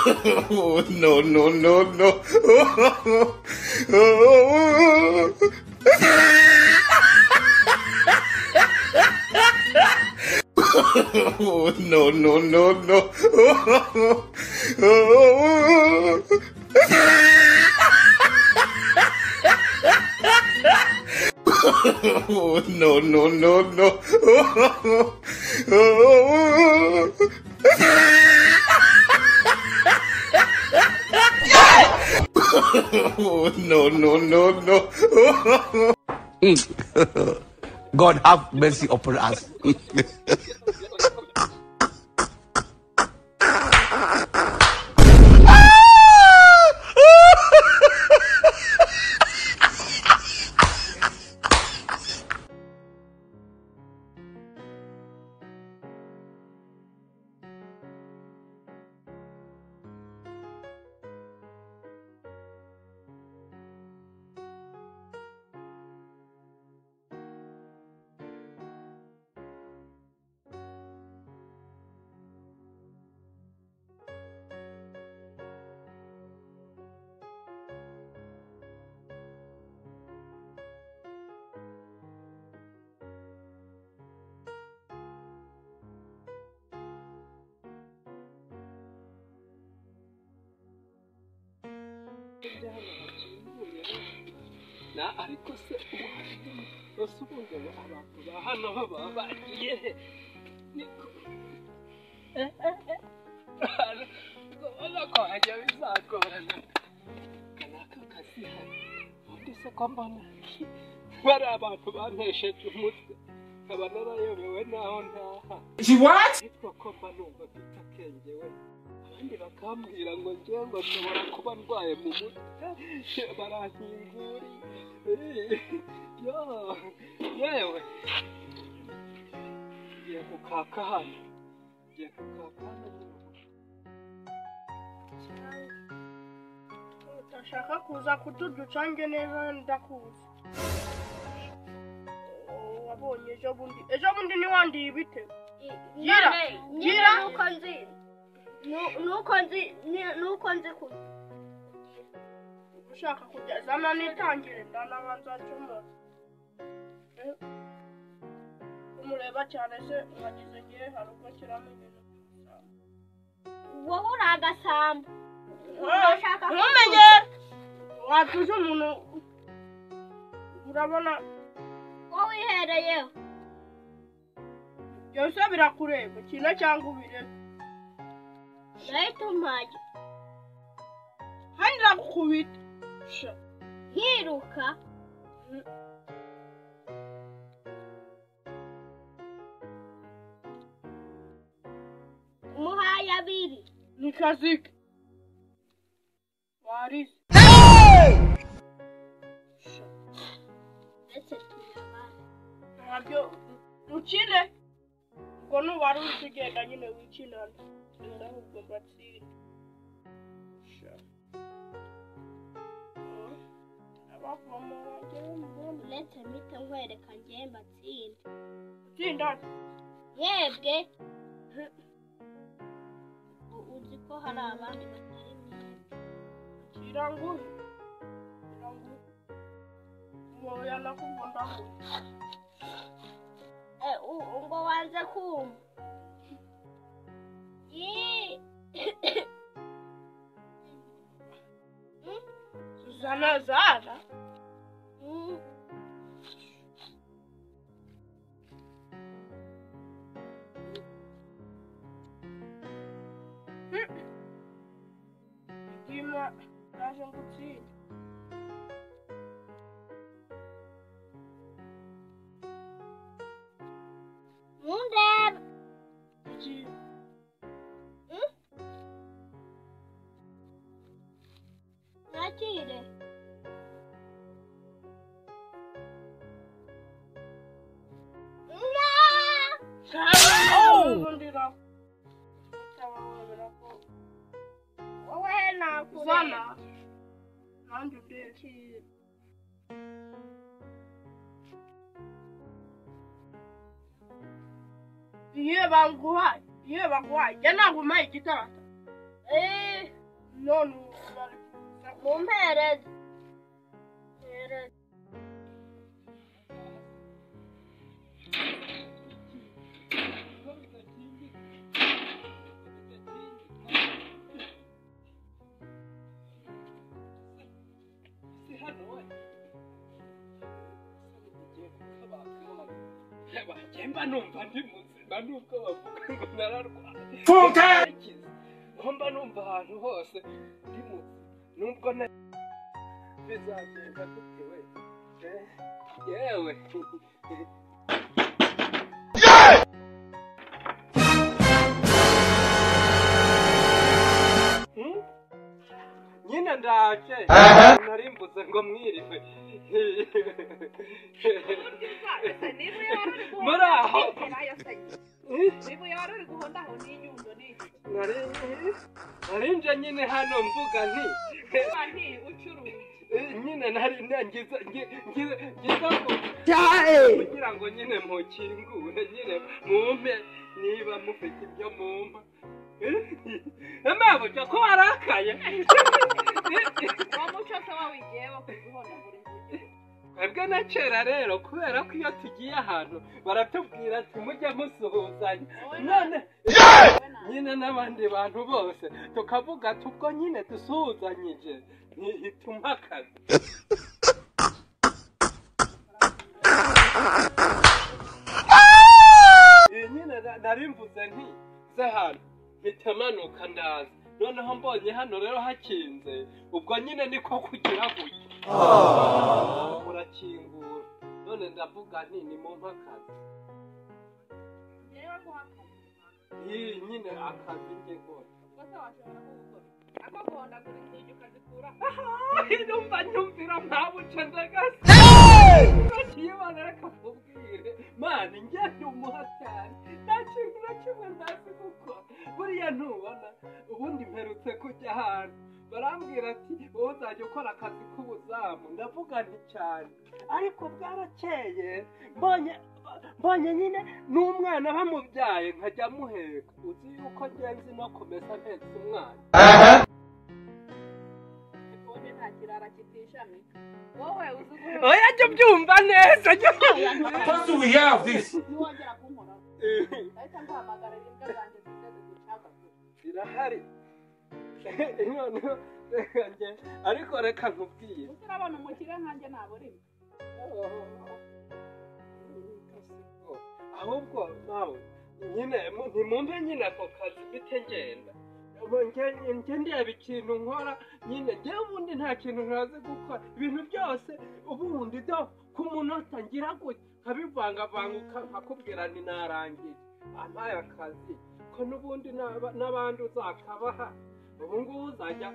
Oh, no, no, no, no. Oh, no, no, no, no. Oh, no, no, no, no. Oh, no, no, no, no. God have mercy upon us. na ariko se urasubiza ngo abantu ba hano baba bagiye he niko ubona ko hajya bizagorana kanaka kazi hari ubundi se ko mbona bari abantu bantesheje umutwe nkaba narayobewe n'aho ntaha ariko ko mba numva mfite akenge we abandi bakambwira ngo njyewe ngo nshobora kuba ndwaye mu mutwe barankinguri yo yewe ngiye gukaka hano ngiye gukaka hano nyine utashaka kuza kutuducange neza ndakuzi wabonye ejo bundi ejo bundi niwandiye ibitego Gira, gira. nuko nzi nu- nuko nzi ni- nuko nzi ku ushaka kujya zana nitangire ndanabanza cyumbaza umureba cyane se mwagize igihe hari ubwo nshyiramo ibintu wowe uri agasambo Urashaka ko- ntumenye watuze umuntu urabona wowe wihereyeho byose birakureba ukina cyangwa ubirebe urahita umpajya kandi ndagukubita Sha. nkiruka umuhaye abiri ni kazike warize Sha. ndetse turabana ntabyo ukine ubwo nubara uri kugenda nyine wikinana ahubwo mbatsinde Sha. Mm. abavoma bagera mu bwami uretse mpita nkwereka ngewe mbatsinde utsindana yebwe U- uzi ko hari abandi batari mwebwe kirangure kirangure umuntu yanakuvundaho Eh, u- u- ngo wanze kumva Ii, Suzana Zara mm, ndima naje ngutsinda mundeba iki nakire Nga! wowe nakureba Zana nanjye undebe iyo banguhaye iyo banguhaye njye ntabwo umpaye igitarata Eh, none mumpereze mpereze mba numva ndi muzima nubwo bavuga ngo nararwaye Mfuke! aho mba numva ahantu hose ndi muzima nubwo na bizagenda gute we Eh, yewe Hmm? nyine ndaje nari mbuze ngo mwiriwe muri aho nari nari nje nyine hano mvuga nti Eh, nyine nari ngize ngi- ngize ngize ku- kugira ngo nyine mukingure nyine mumpe niba mufite ibyo mumpa emabuja ko warakaye twebwe na kera rero kubera ko iyo tugiye ahantu baratubwira ati mujye musuhuzanya none nyine n'abandi bantu bose tukavuga ati ubwo nyine dusuhuzanyije ntihituma akazi iyi nyine na- nari mvuze nti ze hano mpita manuka ndaza noneho mbonye hano rero hakinze ubwo nyine niko kugira gutya murakingura none ndavuga nti ni mu mpakazi iyi nyine akazi njye kose numva nyumvira nta buce ndagasa kiyibonera kakubwire mana njye ndi umuhatari nta kintu na kimwe ndazi gukora buriya ntubona ubundi mperutse kujya ahantu barambwira ati wowe uzajya ukora akazi k'ubuzamu ndavuga nti cyane ariko bwarakeye mbonye mbonye nyine n'umwana bamubyaye nkajya muheka uzi yuko ngenzi no kumesa mpetse umwana oya jya ubyumva neza jya How do we hear of this? niwongera kunkora ubyumva ndahita nguhamagara imbwa zanjye zijya zigucagagura irahari noneho reka nge ariko reka nkubwire utarabona umukire nkanjye naburimo ahubwo nawe nyine mu- nimumpe nyine ako kazi mfite ngenda Ubu nge- nge ndeba ikintu nkora nyine ngewe ubundi nta kintu ntazi gukora ibintu byose ubundi do ku munota ngira gutya nkabivangavanguka nkakubwira ni narangiye ampaye akazi ko n'ubundi n'aba- n'abandi uzakabaha ubu ngubu uzajya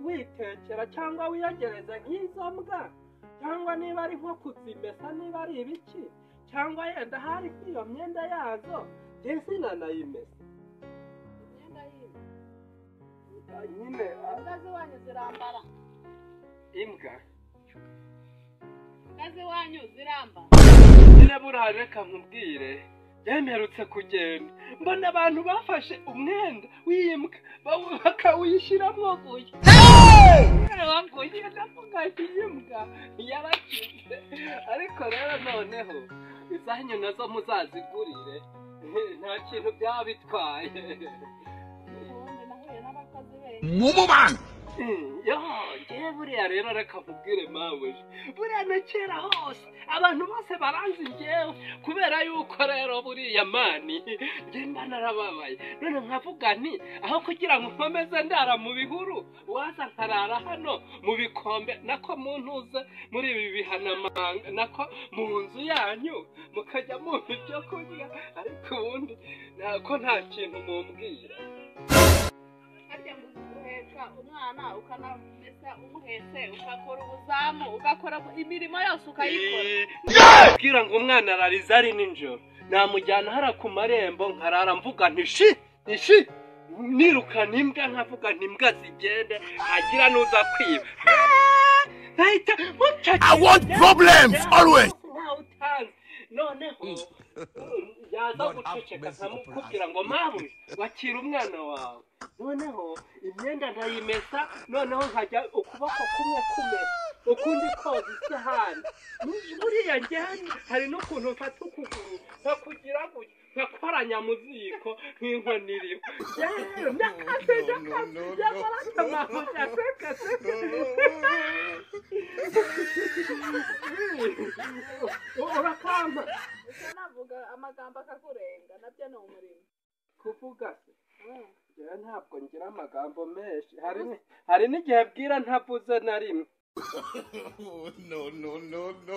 witekera cyangwa wiyegereza nk'izo mbwa cyangwa niba ari nko kuzimesa niba ari ibiki cyangwa yenda hari kuri iyo myenda yazo ndetse nanayimesa imyenda y'imbwa Ah, nyine ah, imbwa z'iwanyu zirambara imbwa imbwa z'iwanyu zirambara nyine buriya reka nkubwire yemerutse kugenda mbona abantu bafashe umwenda w'imbwa bawu- bakawushyiramo guya waguye ndavuga ati imbwa yarakize ariko rero noneho izanyu nazo muzazigurire nta kintu byaba bitwaye ubundi nahuye n'abakozi benshi yo ngewe buriya rero reka nkubwire mawe buriya na kera hose abantu bose baranzi ngewe kubera yuko rero buriya mani njye mba narababaye none nkavuga nti aho kugira ngo nkomeze ndara mu bihuru waza nkarara hano mu bikombe nako mu ntuze muri ibi bihanamanga nako mu nzu yanyu mukajya mumpa ibyo kurya ariko ubundi nako nta kintu mumbwira harya ngo uguheka umwana ukanamesa umuhetse ugakora ubuzamu ugakora imirimo yose ukayikora kubwira ngo umwana arariza ari nijoro namujyana hara ku marembo nkarara mvuga nti shi ni shi nirukana imbwa nkavuga nti imbwa zigende hagira n'uza kwiba Ah! Nahita mucakira. I want problems, always. Ntawe utanzi. noneho yaza Not guceceka amazing nkamukubwira operas. ngo mamu wakira umwana wawe noneho imyenda ndayimesa noneho nkajya ukuboko kumwe kumesa ukundi koza isahani Muri- buriya njyana hari n'ukuntu mfata ukuguru nkakugira gutya nkakoranya mu ziko nk'inkoni iriho yewe nakase nakase yakora akamaho yasekase urakamba navuga amagambo akakurenga nabyo ni umurimo kuvuga se njyewe ntabwo ngira amagambo menshi hari ni- hari n'igihe bwira ntavuze na rimwe no, no, no, no.